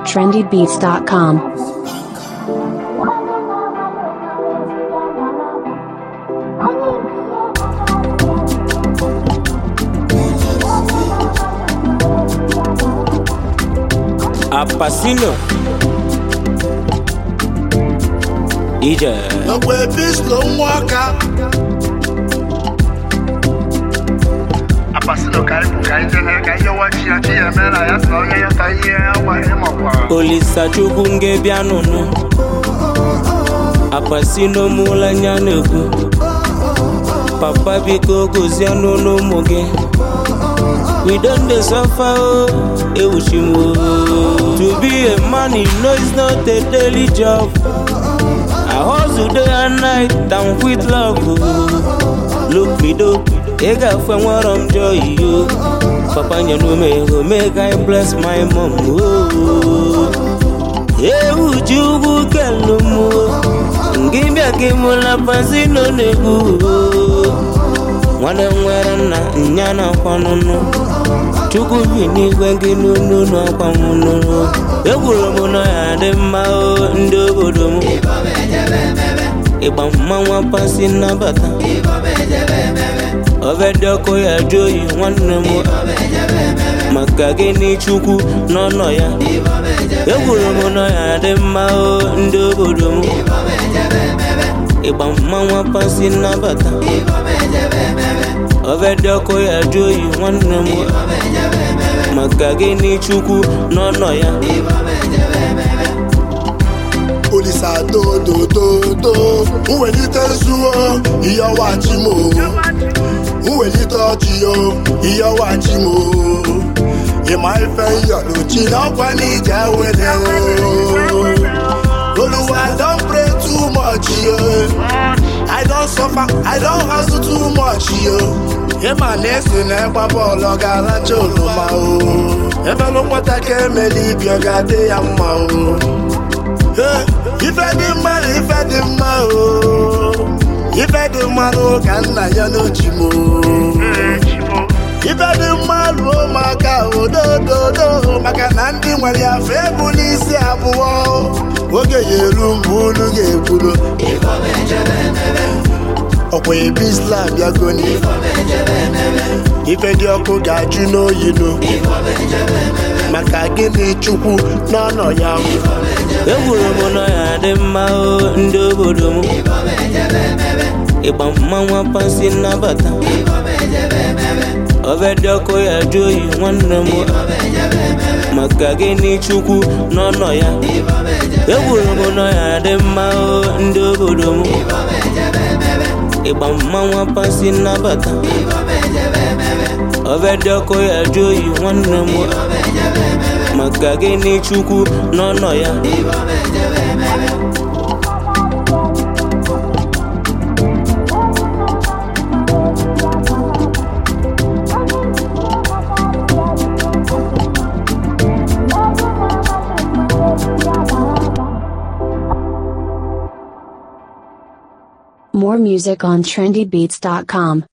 trendybeats.com. Apacino Ije Ọkwa epislo nwa ọka Apasino ka anyị bụ ka anyị jee ka ihe wachi ya chi ya eme na ya sọ onye ya ka ihe ya gwa ịmakwa Olisa chukwu nge bịa nụnụ Apacino mụla anya na-ekwu Papa biko gozie n'ụlọ ụmụ gị We don dey suffer o, ewuchi m o. To be a man you know it's not a daily job I hustle day and night and with love o. Look me do, ị ga-afụ enwere m joy o. Papa nyere m ego make I bless my mom o. Ewu ji ugwu kelu m o. Ngị bịa gị mụla Pacino na-egwu o. nwanne m nwere nna nya na-akwa n'ụnụ chukwu bi n'igwe gị n'ụnụ n'akwa m n'ụnụ egwuru m na ya dị mma o ndị obodo m ịgba mmanwa pasi nnabata ọbẹdị ọkụ ya jụ oyi nwanne m maka gịnị chukwu n'ọnọ ya egwuru m na ya dị mma o ndị obodo m ịgba mmanwa pasi nnabata ọbẹdị ọkụ ya jụ oyi nwanne m maka gịnị chukwu n'ọnọ ya Olisa dodododo nwelite zuo ihe ọwachi m o nwelite ọchị yo ihe ọwachi m o ịma ife nyọrọchi n'ọkwa n'ije wele o Oluwa don pray too much yo I don suffer I don hustle too much yo ịma na esi na ịgba bọọlụ ọ ga-aracha oroma o ebelu nwata ka emeli ibi ọ ga-adị ya mma o Hey, ife dị mma na ife dị mma o ife dị mma n'ụka nna ya n'ochi m o ife dị mma ruo maka odododo maka na ndị nwere ya fe bụ n'isi abụọ oge ya eru mgbe unu ga-ekwuru ọkwa ebe islam bịagoni ife dị ọkụ ga-ajụ n'oyinu maka gịnị chukwu n'ọnọ ya egwuru m na ya dị mma o ndị obodo m ịgba mmanwa pasi nnabata ọbẹdị ọkụ ya jụ oyi nwanne m maka gịnị chukwu n'ọnọ ya egwuru m na ya dị mma o ndị obodo m ịgba mmanwa pasi nnabata ọbẹdị ọkụ ya jụ oyi nwanne m maka gịnị chukwu n'ọnọ ya More music on trendybeats.com.